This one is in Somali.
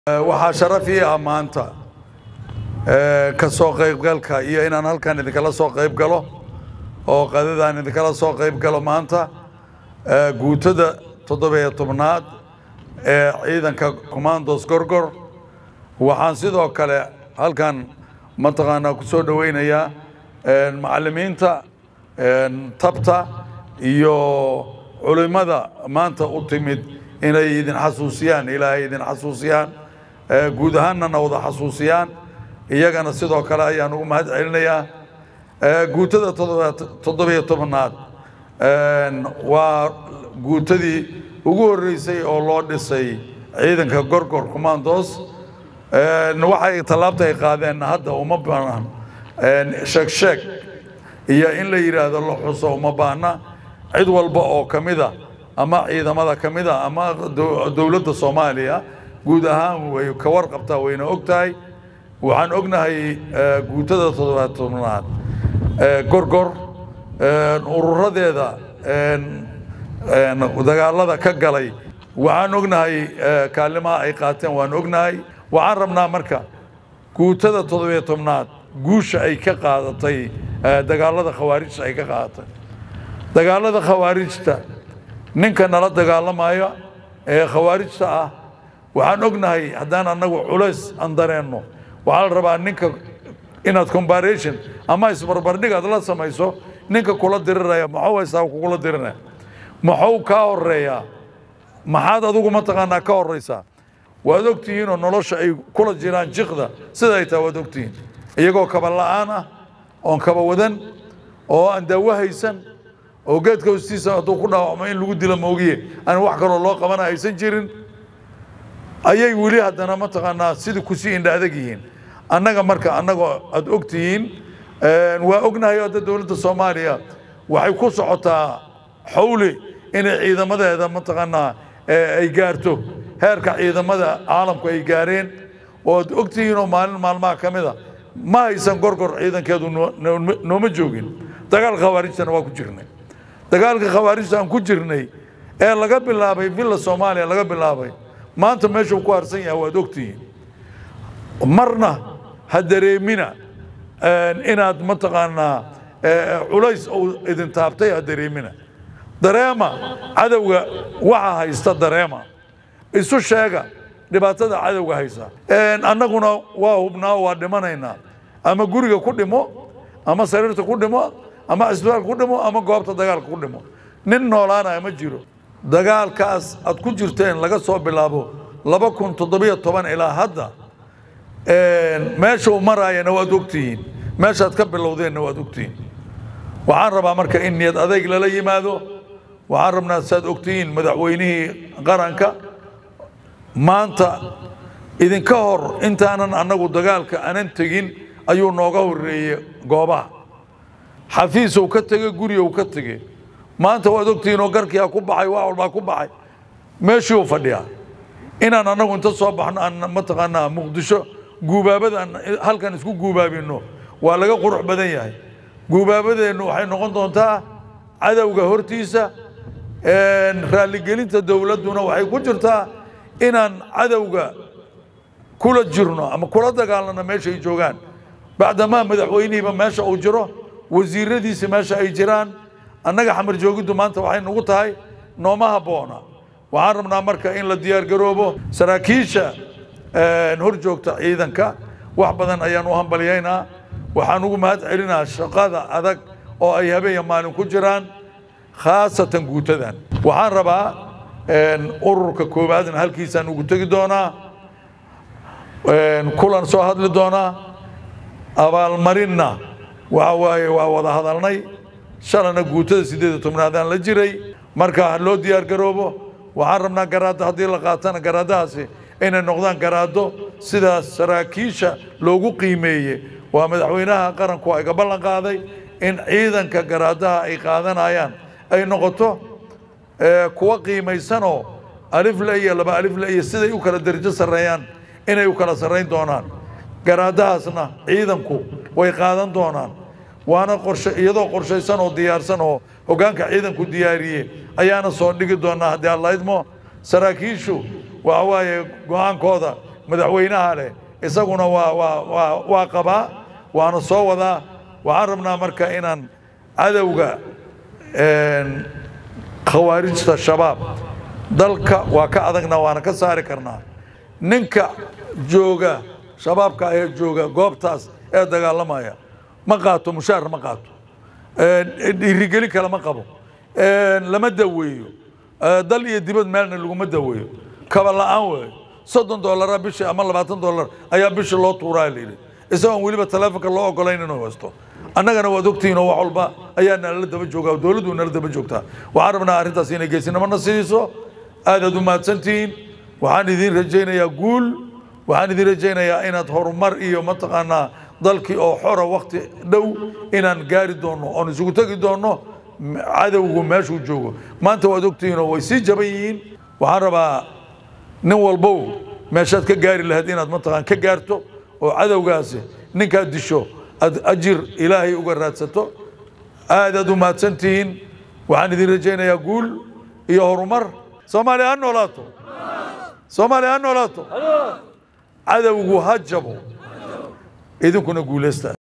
waxaa sharaf ii ah maanta ka soo qaybgalka iyo inaan halkan idinkala soo qayb galo oo qadadaan idinkala soo qayb galo maanta guutada toddobiyo tobnaad ee ciidanka commandos gorgor waxaan sidoo kale halkan mataqaanaa ku soo dhoweynayaa macallimiinta tabta iyo culimmada maanta u timid inay idin xasuusiyaan ilaahay idin xasuusiyaan guud ahaanna wada xasuusiyaan iyagana sidoo kale ayaan ugu mahad celinayaa guutada toddobiyo tobnaad waa guutadii ugu horreysay oo loo dhisay ciidanka gorgor commandos waxay tallaabta ay qaadeen hadda uma baanaan sheeg sheeg iyo in la yidhaahdo la xuso uma baahna cid walba oo ka mida ama ciidamada ka mida ama dowladda soomaaliya guud ahaan way ka warqabtaa wayna og tahay waxaan ognahay guutada toddobaad tobnaad gorgor ururadeeda dagaalada ka galay waxaan ognahay kaalimaha ay qaateen waan ognahay waxaan rabnaa marka guutada toddobiyo tobnaad guusha ay ka qaadatay dagaalada khawaarijta ay ka qaadatay dagaalada khawaarijta ninka nala dagaalamaya ee khawaarijta ah waxaan ognahay haddaan annagu culays aan dareenno waxaa la rabaa ninka inaad combaration ama isbarbardhig aad la samayso ninka kula diriraya maxuu haystaa kugula dirinaya maxuu kaa horeeyaa maxaad adigu mataqaanaa ka horeysaa waad ogtihiinoo nolosha ay kula jiraan jiqda sida ay tahay waad ogtihiin iyagoo kaba la'aan ah oon kaba wadan oo aan daawo haysan oo geedka hoostiisa hadduu ku dhaawacmo in lagu dilo moogiye aan wax kaloo loo qabana aysan jirin ayay weli haddana mataqaanaa sidii kusii indha adag yihiin annaga marka annagoo aad og tihiin waa ognahay hadda dowladda soomaaliya waxay ku socotaa xawli inay ciidamadeeda mataqaanaa ay gaarto heerka ciidamada caalamku ay gaareen oo aad og tihiinoo maalin maalmaha ka mida ma haysan gorgor ciidankeedu nooma joogin dagaal khawaarijtana waa ku jirnay dagaalka khawaarijta aan ku jirnay ee laga bilaabay villa soomaaliya laga bilaabay maanta meeshuu ku harsan yahay waad ogtihiin marna ha dareemina inaad mataqaanaa culays uu idin taabtay ha dareemina dareema cadowga waxa haysta dareema isu sheega dhibaatada cadowga haysa annaguna waa hubnaa waa dhimanaynaa ama guriga ku dhimo ama sariirta ku dhimo ama cisbitaalka ku dhimo ama goobta dagaalka ku dhimo nin noolaanaya ma jiro dagaalkaas aad ku jirteen laga soo bilaabo laba kun toddobiyo toban ilaa hadda meesha uu maraayana waad ogtihiin meeshaad ka bilowdeenna waad ogtihiin waxaan rabaa marka in niyad adayg lala yimaado waxaan rabnaa saad ogtihiin madaxweynihii qaranka maanta idinka hor intaanan annagu dagaalka anan tegin ayuu nooga horreeyey goobaha xafiisow ka tegey gurigow ka tegey maanta waad ogtihiin oo garkiyaa ku baxay wax walbaa ku baxay meeshiiuu fadhiyaa inaan annagu inta soo baxno aan mataqaanaa muqdisho guubaabada halkan isku guubaabino waa laga qurux badan yahay guubaabadeennu waxay noqon doontaa cadowga hortiisa raalligelinta dowladduna waxay ku jirtaa inaan cadowga kula jirno ama kula dagaalano meesha ay joogaan bacdamaa madaxweynihiiba meesha uu jiro wasiiradiisi meesha ay jiraan annaga xamar joogiddu maanta waxay nagu tahay nooma habboona waxaan rabnaa marka in la diyaargaroobo saraakiisha hor joogta ciidanka wax badan ayaan u hambalyaynaa waxaan ugu mahad celinaa shaqada adag oo ay habeenya maalin ku jiraan khaasatan guutadan waxaan rabaa ururka koowaadna halkiisaan ugu tegi doonaa kulan soo hadli doonaa abaalmarinna waxa waaye waa wada hadalnay shalana guutada siddeed iyo tobnaadaan la jiray marka ha loo diyaar garoobo waxaan rabnaa garaaddo haddii la qaatana garaaddahaasi inay noqdaan garaaddo sidaas saraakiisha loogu qiimeeye waa madaxweynaha qaranku iga ballan qaaday in ciidanka garaaddaha ay qaadanayaan ay noqoto kuwa qiimaysanoo alifle iyo laba alifle iyo siday u kala derajo sarreeyaan inay u kala sarrayn doonaan garaaddahaasna ciidanku way qaadan doonaan waana qorshe iyadoo qorshaysan oo diyaarsan oo hoggaanka ciidanku diyaariye ayaana soo dhigi doonaa haddii alla idmo saraakiishu waxa waaye go-aankooda madaxweynaha leh isaguna waa waa waa waa qabaa waana soo wadaa waxaan rabnaa marka inaan cadowga een, khawaarijta shabaab dalka waa ka adagna waana ka saari karnaa ninka jooga shabaabka ee jooga goobtaas ee dagaalamaya ma qaato mushaar ma qaato een, dhiirigelin kale ma qabo een, lama daweeyo ee, dal iyo dibad meelna laguma daweeyo kaba la'aan weeyo soddon doolara bishii ama labaatan doolar ayaa bishii loo tuuraa layidhi isagoon weliba taleefonka loo ogolayn inuu haysto annagana waad ogtihiin oo wax walba ayaa nalala daba joogaa dowladdu nala daba joogtaa waxaan rabnaa arrintaas inay geesinimona siiso aadaad u mahadsantihiin waxaan idiin rajaynayaa guul waxaan idiin rajaynayaa inaad horumar iyo mataqaanaa dalkii oo xora wakti dhow inaan gaari doonno oon isugu tegi doonno m- cadowgu meeshuu joogo maanta waad ogtihiin oo way sii jaban yihiin waxaan rabaa nin walbow meeshaad ka gaari lahayd inaad mataqaan ka gaarto oo cadowgaasi ninkaad disho aad ajir ilaahay uga raadsato aadaad u mahadsantihiin waxaan idin rajaynayaa guul iyo horumar soomaaliya ha noolaato soomaaliya ha noolaato cadowgu ha jabo idinkuna guulaysta